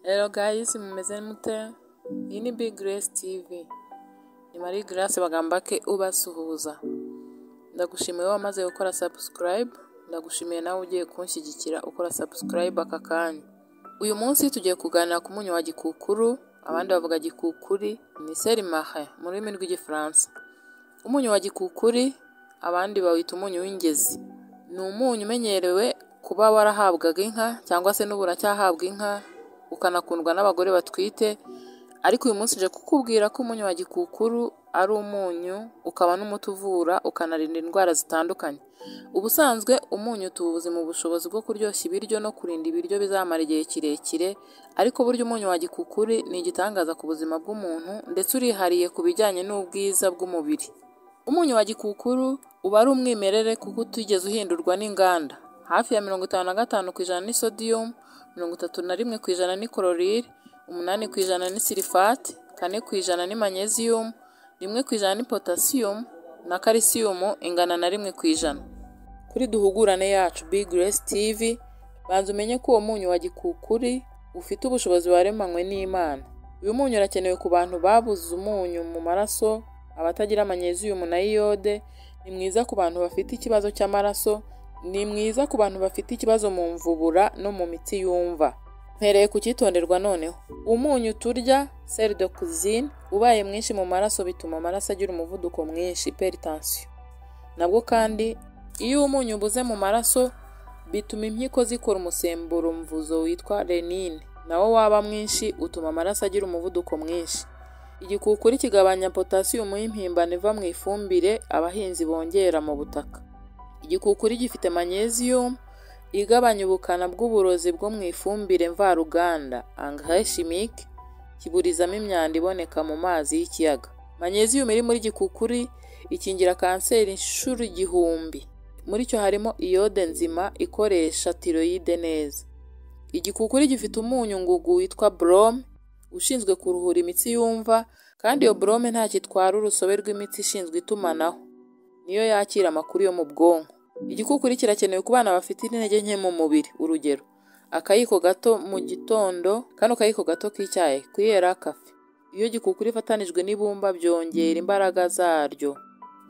Hello guys mumeze mute? Iyi ni Big Grace TV. Ni Marie Grace Bagambake ubasuhuza. Ndagushimiye wowe wamaze gukora subscribe, ndagushimiye nawe ugiye kunshyigikira ukora subscribe aka kanya. Uyu munsi tugiye kuganira ku munyu wa gikukuru, abandi bavuga gikukuri, ni serimahe mu rurimi rw'igifaransa. Umunyu wa gikukuri, abandi bawita umunyu w'ingezi. Ni umunyu umenyerewe kuba warahabwaga inka cyangwa se n'ubu uracyahabwa inka, ukanakundwa n'abagore batwite, ariko uyu munsi nje kukubwira ko umunyu wa gikukuru ari umunyu, ukaba n'umuti uvura, ukanarinda indwara zitandukanye. Ubusanzwe umunyu tuwuzi mu bushobozi bwo kuryoshya ibiryo no kurinda ibiryo bizamara igihe kirekire, ariko burya umunyu wa gikukuri ni igitangaza ku buzima bw'umuntu ndetse urihariye ku bijyanye n'ubwiza bw'umubiri. Umunyu wa gikukuru uba ari umwimerere kuko utigeze uhindurwa n'inganda. Hafi ya mirongo itanu na gatanu ku ijana ni sodium, mirongo itatu na rimwe ku ijana ni chloride, umunani ku ijana ni sulfate, kane ku ijana ni magnesium, rimwe ku ijana ni potassium na calcium ingana na rimwe ku ijana. Kuri duhugurane yacu Big Grace TV, banza umenye ko uwo munyu wa gikukuri ufite ubushobozi waremanywe n'Imana. Uyu munyu urakenewe ku bantu babuze umunyu mu maraso, abatagira magnesium na iyode, ni mwiza ku bantu bafite ikibazo cy'amaraso, ni mwiza ku bantu bafite ikibazo mu mvubura no mu mitsi yumva. Mpereye ku cyitonderwa noneho. Umunyu turya, sel de cuisine, ubaye mwinshi mu maraso bituma amaraso agira umuvuduko mwinshi, hypertension. Nabwo kandi iyo umunyu ubuze mu maraso, bituma impyiko zikora umusemburo mvuzo witwa renine. Nawo waba mwinshi utuma amaraso agira umuvuduko mwinshi. Igikukuri kigabanya potasiyumu y'impimbano iva mu ifumbire abahinzi bongera mu butaka. Igikukuri gifite magnesium igabanya ubukana bw'uburozi bwo mu ifumbire mvaruganda engrais chimique kiburizamo imyanda iboneka mu mazi y'ikiyaga. Magnesium iri muri gikukuri ikingira kanseri inshuro igihumbi. Muri cyo harimo iyode nzima ikoresha tiroyide neza. Igikukuri gifite umunyu ngugu witwa brome ushinzwe kuruhura imitsi yumva kandi iyo brome ntacyo itwara urusobe rw'imitsi ishinzwe itumanaho. Niyo yakira amakuru yo mu bwonko. Igikukuri kirakenewe ku bana bafite intege nke mu mubiri, urugero akayiko gato mu gitondo, kano kayiko gato k'icyayi kuyera kafe. Iyo gikukuri ifatanijwe n'ibumba byongera imbaraga zaryo.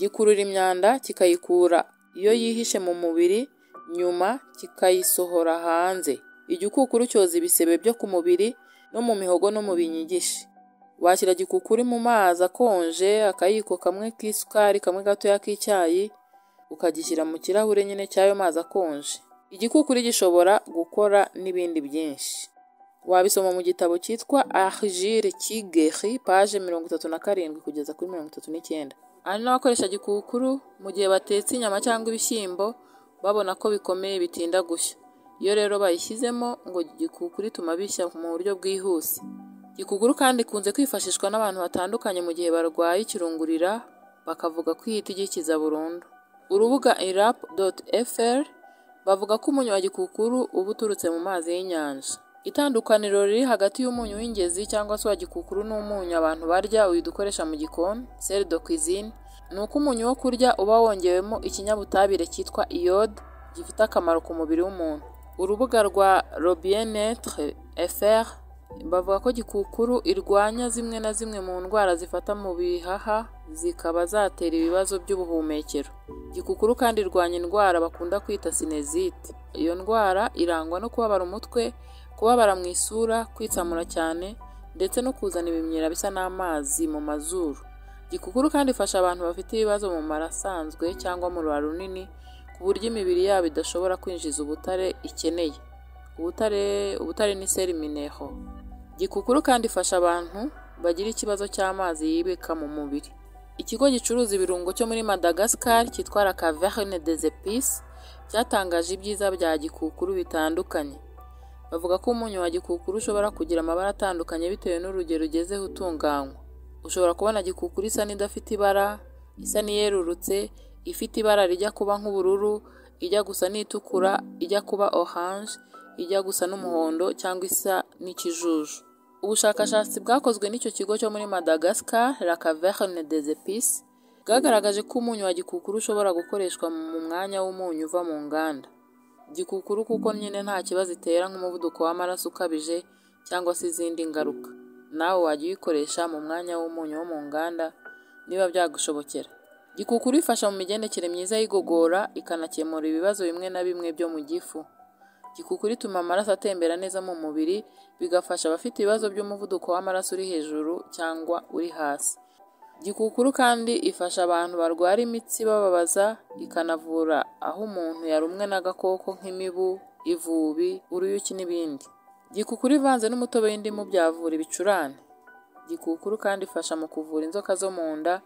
Gikurura imyanda kikayikura iyo yihishe mu mubiri, nyuma kikayisohora hanze. Igikukuru cyoza ibisebe byo ku mubiri no mu mihogo no mu binyigishi. Washyira gikukuri mu mazi akonje, akayiko kamwe k'isukari, kamwe gatoya k'icyayi, ukagishyira mu kirahure nyine cy'ayo mazi akonje. Igikukuri gishobora gukora n'ibindi byinshi. Wabisoma mu gitabo cyitwa Argile Kigeri, paje mirongo itatu na karindwi kugeza kuri mirongo itatu n'icyenda. Hari n'abakoresha gikukuru mu gihe batetse inyama cyangwa ibishyimbo, babona ko bikomeye bitinda gushya. Iyo rero bayishyizemo ngo gikukuri ituma bishya mu buryo bwihuse. Gikukuru kandi ikunze kwifashishwa n'abantu batandukanye mu gihe barwaye ikirungurira, bakavuga ko ihita igikiza burundu. Urubuga irap.fr bavuga ko umunyu wa gikukuru uba uturutse mu mazi y'inyanja. Itandukaniro riri hagati y'umunyu w'ingezi cyangwa se wa gikukuru n'umunyu abantu barya uyu dukoresha mu gikoni sel de cuisine, ni uko umunyu wo kurya uba wongewemo ikinyabutabire cyitwa iyode gifite akamaro ku mubiri w'umuntu. Urubuga rwa Robienetre fr bavuga ko gikukuru irwanya zimwe na zimwe mu ndwara zifata mu bihaha zikaba zatera ibibazo by'ubuhumekero. Gikukuru kandi irwanya indwara bakunda kwita sinezite. Iyo ndwara irangwa no kubabara umutwe, kubabara mu isura, kwitsamura cyane ndetse no kuzana ibimyira bisa n'amazi mu mazuru. Gikukuru kandi ifasha abantu bafite ibibazo mu mara asanzwe cyangwa mu rura runini ku buryo imibiri yabo idashobora kwinjiza ubutare ikeneye. Ubutare, ubutare ni seli mineho. Gikukuru kandi ifasha abantu bagira ikibazo cy'amazi yibika mu mubiri. Ikigo gicuruza ibirungo cyo muri Madagascar cyitwa La Caverne des Epices cyatangaje ibyiza bya gikukuru bitandukanye. Bavuga ko umunyu wa gikukuru ushobora kugira amabara atandukanye bitewe n'urugero ugezeho utunganywa. Ushobora kubona gikukuru isa n'idafite ibara, isa n'iyerurutse, ifite ibara rijya kuba nk'ubururu, ijya gusa n'itukura, ijya kuba orange, ijya gusa n'umuhondo cyangwa isa n'ikijuju. Ubushakashatsi bwakozwe n'icyo kigo cyo muri Madagascar, La Caverne des Epices, bwagaragaje ko umunyu wa gikukuru ushobora gukoreshwa mu mwanya w'umunyu uva mu nganda. Gikukuru kuko nyine nta kibazo itera nk'umuvuduko w'amaraso ukabije cyangwa se izindi ngaruka nawe wajya uyikoresha mu mwanya w'umunyu wo mu nganda niba byagushobokera gikukuru ifasha mu migendekere myiza y'igogora ikanakemura ibibazo bimwe na bimwe byo mu gifu gikukuru ituma amaraso atembera neza mu mubiri bigafasha abafite ibibazo by'umuvuduko w'amaraso uri hejuru cyangwa uri hasi gikukuru kandi ifasha abantu barwara imitsi ibababaza ikanavura aho umuntu yarumwe n'agakoko nk'imibu ivubi uruyuki n'ibindi gikukuru ivanze n'umutobe w'indimu byavura ibicurane gikukuru kandi ifasha mu kuvura inzoka zo mu nda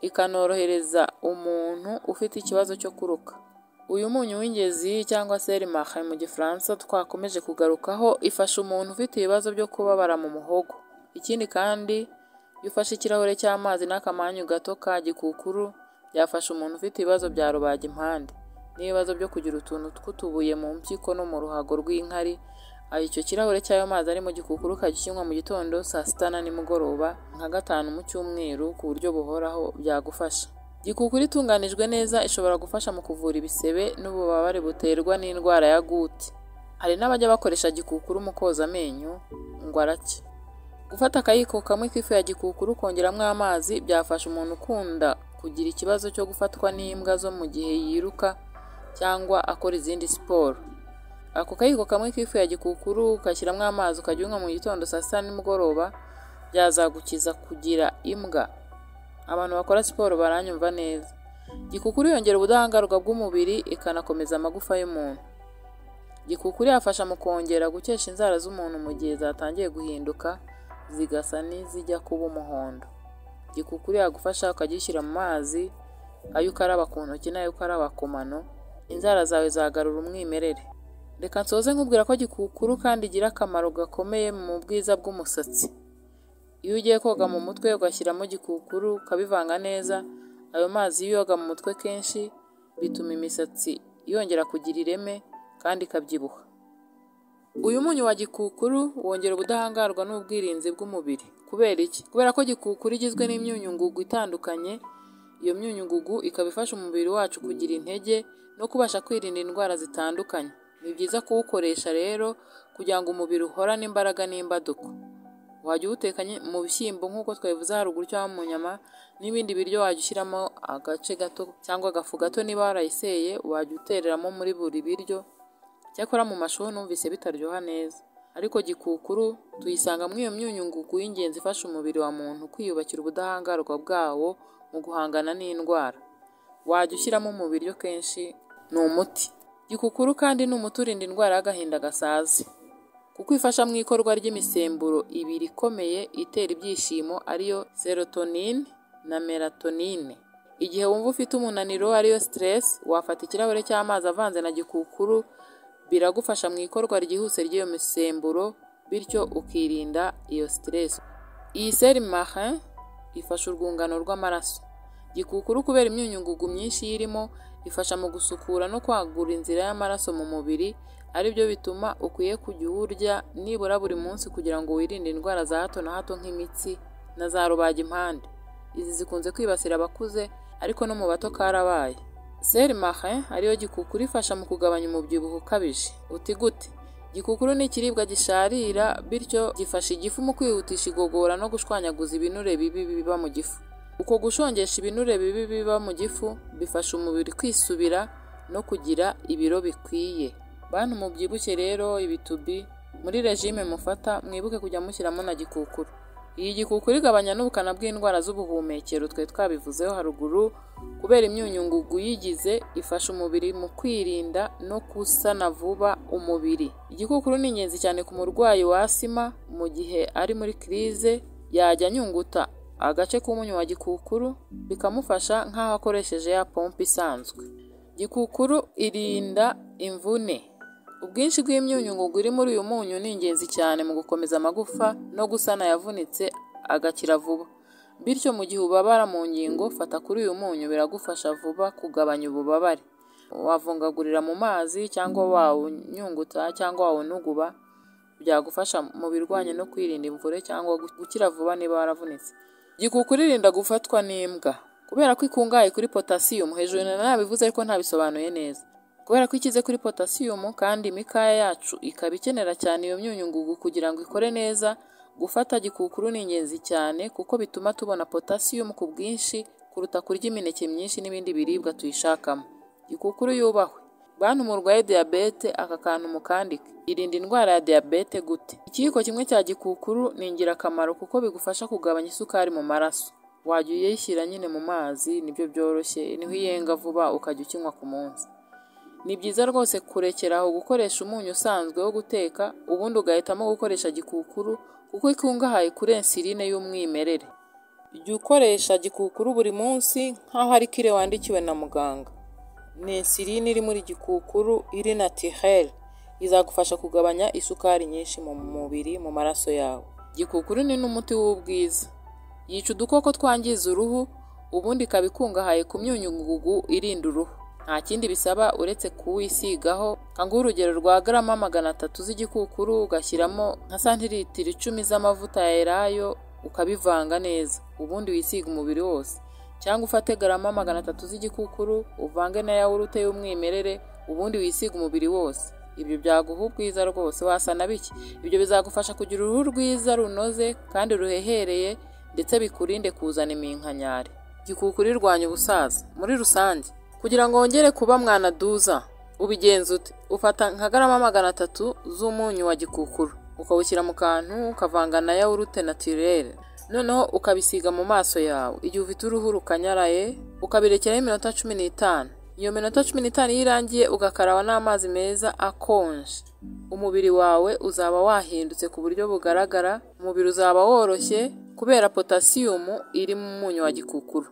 ikanorohereza umuntu ufite ikibazo cyo kuruka uyu munyu w'ingezi cyangwa se rimahe mu gifaransa twakomeje kugarukaho ifasha umuntu ufite ibibazo byo kubabara mu muhogo ikindi kandi iyo ufashe ikirahure cy'amazi n'akamanyu gato ka gikukuru byafasha umuntu ufite ibibazo bya rubagimpande n'ibibazo byo kugira utuntu tw'utubuye mu mpyiko no mu ruhago rw'inkari aho icyo kirahure cy'ayo mazi ari mu gikukuru ukajya ukinywa mu gitondo saa sita na nimugoroba nka gatanu mu cyumweru ku buryo buhoraho byagufasha gikukuru itunganijwe neza ishobora gufasha mu kuvura ibisebe n'ububabare buterwa n'indwara ya gute hari n'abajya bakoresha gikukuru mu koza amenyo ngo arake gufata akayiko kamwe k'ifu ya gikukuru kongeramo amazi byafasha umuntu ukunda kugira ikibazo cyo gufatwa n'imbwa zo mu gihe yiruka cyangwa akora izindi siporo ako kayiko kamwe k'ifu ya gikukuru ugashyiramo amazi ukajya unywa mu gitondo saa sita nimugoroba byazagukiza kugira imbwa abantu bakora siporo baranyumva neza gikukuru yongera ubudahangarwa bw'umubiri ikanakomeza amagufa y'umuntu gikukuru yafasha mu kongera gukesha inzara z'umuntu mu gihe zatangiye guhinduka zigasa n'izijya kuba umuhondo gikukuru yagufasha ukagishyira mu mazi ayo ukaraba ku ntoki n'ayo ukaraba ku mano inzara zawe zagarura umwimerere reka nsoze nkubwira ko gikukuru kandi igira akamaro gakomeye mu bwiza bw'umusatsi iyo ugiye koga mu mutwe ugashyiramo gikukuru ukabivanga neza ayo mazi iyo uyoga mu mutwe kenshi bituma imisatsi yongera kugira ireme kandi ikabyibuha uyu munyu wa gikukuru wongera ubudahangarwa n'ubwirinzi bw'umubiri kubera iki kubera ko gikukuru igizwe n'imyunyungugu itandukanye iyo myunyungugu ikaba ifasha umubiri wacu kugira intege no kubasha kwirinda indwara zitandukanye ni byiza kuwukoresha rero kugira ngo umubiri uhorane imbaraga n'imbaduko wajya uwutekanye mu bishyimbo nk'uko twabivuze haruguru cyangwa mu nyama n'ibindi biryo wajya ushyiramo agace gato cyangwa agafu gato niba warayiseye wajya utereramo muri buri biryo cyakora mu mashuri numvise bitaryoha neza ariko gikukuru tuyisanga muri iyo myunyungugu y'ingenzi ifasha umubiri wa muntu kwiyubakira ubudahangarwa bwawo mu guhangana n'indwara wajya ushyiramo mu biryo kenshi ni umuti gikukuru kandi ni umuti urinda indwara y'agahinda gasaze kuko ifasha mu ikorwa ry'imisemburo ibiri ikomeye itera ibyishimo ariyo serotonine na melatonine igihe wumva ufite umunaniro ariyo stress wafata ikirahure cy'amazi avanze na gikukuru biragufasha mu ikorwa ryihuse ry'iyo misemburo bityo ukirinda iyo stress iyi serimarin ifasha urwungano rw'amaraso gikukuru kubera imyunyungugu myinshi irimo ifasha mu gusukura no kwagura inzira y'amaraso mu mubiri ari byo bituma ukwiye kujya uwurya nibura buri munsi kugira ngo wirinde indwara za hato na hato nk'imitsi na za rubagimpande izi zikunze kwibasira abakuze ariko no mu bato karabaye serimahe ariyo gikukuru ifasha mu kugabanya umubyibuho ukabije uti gute gikukuru ni ikiribwa gisharira bityo gifasha igifu mu kwihutisha igogora no gushwanyaguza ibinure bibi biba mu gifu uko gushongesha ibinure bibi biba mu gifu bifasha umubiri kwisubira no kugira ibiro bikwiye bantu mubyibushye rero ibitubi muri regime mufata mwibuke kujya mushyiramo na gikukuru iyi gikukuru igabanya n'ubukana bw'indwara z'ubuhumekero twe twabivuzeho haruguru kubera imyunyungugu yigize ifasha umubiri mu kwirinda no gusana vuba umubiri igikukuru ni ingenzi cyane ku murwayi wa asima mu gihe ari muri kirize yajya anyunguta agace k'umunyu wa gikukuru bikamufasha nk'aho akoresheje ya pompe isanzwe gikukuru irinda imvune ubwinshi bw'imyunyungugu iri muri uyu munyu ni ingenzi cyane mu gukomeza amagufa no gusana yavunitse agakira vuba bityo mu gihe ubabara mu ngingo fata kuri uyu munyu biragufasha vuba kugabanya ububabare wavungagurira mu mazi cyangwa wawunyunguta cyangwa wawunuguba byagufasha mu birwanya no kwirinda imvure cyangwa gukira vuba niba waravunitse gikukuru irinda gufatwa n'imbwa kubera ko ikungahaye kuri potasiyumu hejuru nabivuze ariko ntabisobanuye neza kubera ko ikize kuri potasiyumu kandi imikaya yacu ikaba ikenera cyane iyo myunyungugu kugira ngo ikore neza gufata gikukuru ni ingenzi cyane kuko bituma tubona potasiyumu ku bwinshi kuruta kurya imineke myinshi n'ibindi biribwa tuyishakamo gikukuru yubahwe bantu murwaye diyabete aka kantu mukandike irinda indwara ya diyabete gute ikiyiko kimwe cya gikukuru ni ingirakamaro kuko bigufasha kugabanya isukari mu maraso wajya uyishyira nyine mu mazi nibyo byoroshye niho iyenga vuba ukajya ukinywa ku munsi ni byiza rwose kurekera aho gukoresha umunyu usanzwe wo guteka ubundi ugahitamo gukoresha gikukuru kuko ikungahaye kuri ensiline y'umwimerere. Jya ukoresha gikukuru buri munsi nk'aho ari kire wandikiwe na muganga. Ni ensiline iri muri gikukuru iri natirere izagufasha kugabanya isukari nyinshi mu mubiri mu maraso yawe. Gikukuru ni n'umuti w'ubwiza. Yica udukoko twangiza uruhu ubundi ikaba ikungahaye ku myunyungugu irinda uruhu. Nta kindi bisaba uretse kuwisigaho nka nguha urugero rwa garama magana atatu z'igikukuru ugashyiramo nka santiritiro icumi z'amavuta ya elayo ukabivanga neza ubundi wisiga umubiri wose cyangwa ufate garama magana atatu z'igikukuru uvange na yawurute y'umwimerere ubundi wisiga umubiri wose ibyo byaguha ubwiza rwose wasa na biki ibyo bizagufasha kugira uruhu rwiza runoze kandi ruhehereye ndetse bikurinde kuzana iminkanyari gikukuru irwanya ubusaza muri rusange kugira ngo wongere kuba mwanaduza ubigenza ute ufata nka garama magana atatu z'umunyu wa gikukuru ukawushyira mu kantu ukavanga na yawurute natirere noneho ukabisiga mu maso yawe igihe ufite uruhu rukanyaraye ukabirekeraho iminota cumi n'itanu iyo minota cumi n'itanu iyo irangiye ugakaraba n'amazi meza akonje umubiri wawe uzaba wahindutse ku buryo bugaragara umubiri uzaba woroshye kubera potasiyumu iri mu munyu wa gikukuru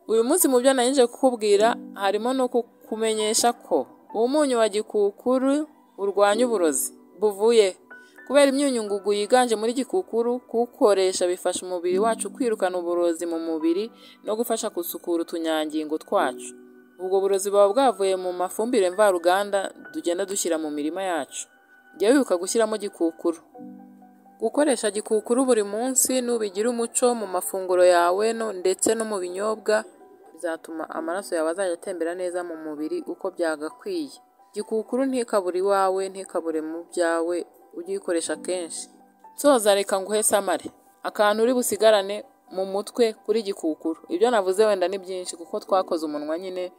uyu munsi mu byo nangije kukubwira harimo no kukumenyesha ko umunyu wa gikukuru urwanya uburozi buvuye kubera imyunyungugu yiganje muri gikukuru kuwukoresha bifasha umubiri wacu kwirukana uburozi mu mubiri no gufasha gusukura utunyangingo twacu ubwo burozi buba bwavuye mu mafumbire mvaruganda tugenda dushyira mu mirima yacu jya wibuka gushyiramo gikukuru gukoresha gikukuru buri munsi nubigira umuco mu mafunguro yawe no ndetse no mu binyobwa bizatuma amaraso yawe azajya atembera neza mu mubiri uko byagakwiye gikukuru ntikabure iwawe ntikabure mu byawe ugikoresha kenshi soza reka nguhe samare akantu uri busigarane mu mutwe kuri gikukuru ibyo navuze wenda ni byinshi kuko twakoze umunwa nyine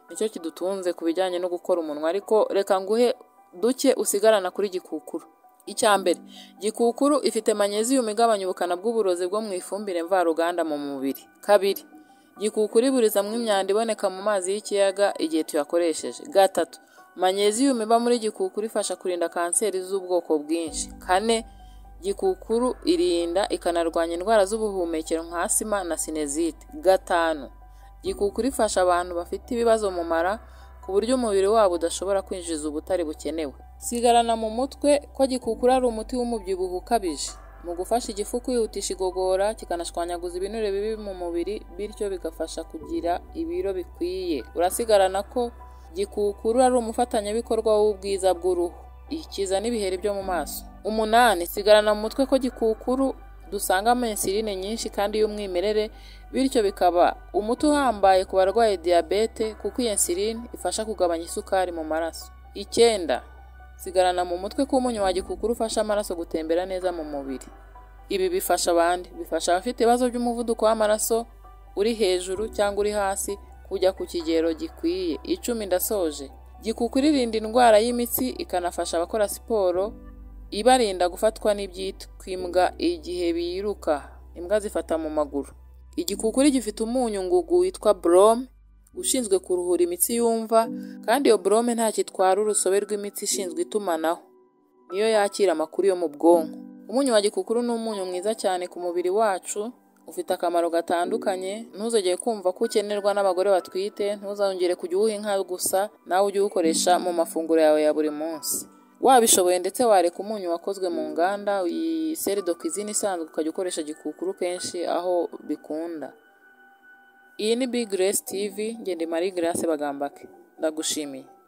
nicyo kidutunze ku bijyanye no gukora umunwa ariko reka nguhe duke usigarana kuri gikukuru icya mbere gikukuru ifite manyeziyumu igabanya ubukana bw'uburozi bwo mu ifumbire mvaruganda mu mubiri kabiri gikukuru iburiza mu imyanda iboneka mu mazi y'ikiyaga igihe tuyakoresheje gatatu manyeziyumu iba muri gikukuru ifasha kurinda kanseri z'ubwoko bwinshi kane gikukuru irinda ikanarwanya indwara z'ubuhumekero nka asima na sinezite gatanu gikukuru ifasha abantu bafite ibibazo mu mara ku buryo umubiri wabo udashobora kwinjiza ubutare bukenewe sigarana mu mutwe ko gikukura ari umuti w'umubyibuho ukabije mu gufasha igifu kwihutisha igogora kikanashwanyaguza ibinure bibi mu mubiri bityo bigafasha kugira ibiro bikwiye urasigarana ko gikukuru ari umufatanyabikorwa w'ubwiza bw'uruhu ikiza n'ibiheri byo mu maso umunani sigarana mu mutwe ko gikukuru dusangamo insiline nyinshi kandi y'umwimerere bityo bikaba umuti uhambaye ku barwaye diyabete kuko iyi insiline ifasha kugabanya isukari mu maraso icyenda sigarana mu mutwe k'umunyu wa gikukuru ufasha amaraso gutembera neza mu mubiri ibi bifasha abandi bifasha abafite ibibazo by'umuvuduko w'amaraso uri hejuru cyangwa uri hasi kujya ku kigero gikwiye icumi ndasoje gikukuru irinda indwara y'imitsi ikanafasha abakora siporo ibarinda gufatwa n'ibyitwa imbwa igihe biruka imbwa zifata mu maguru igikukuru gifite umunyu ngugu witwa borome ushinzwe kuruhura imitsi yumva kandi iyo borome ntacyo itwara urusobe rw'imitsi ishinzwe itumanaho niyo yakira amakuru yo mu bwonko umunyu wa gikukuru ni umunyu mwiza cyane ku mubiri wacu ufite akamaro gatandukanye ntuzongere kumva ko ukenerwa n'abagore batwite ntuzongere kujya uwuha inka gusa nawe ujye uwukoresha mu mafunguro yawe ya buri munsi wabishoboye ndetse wareka umunyu wakozwe mu nganda iyi seri dokizine isanzwe ukajya ukoresha gikukuru kenshi aho bikunda iyi ni big grace tv ngende marie grace bagambake ndagushimiye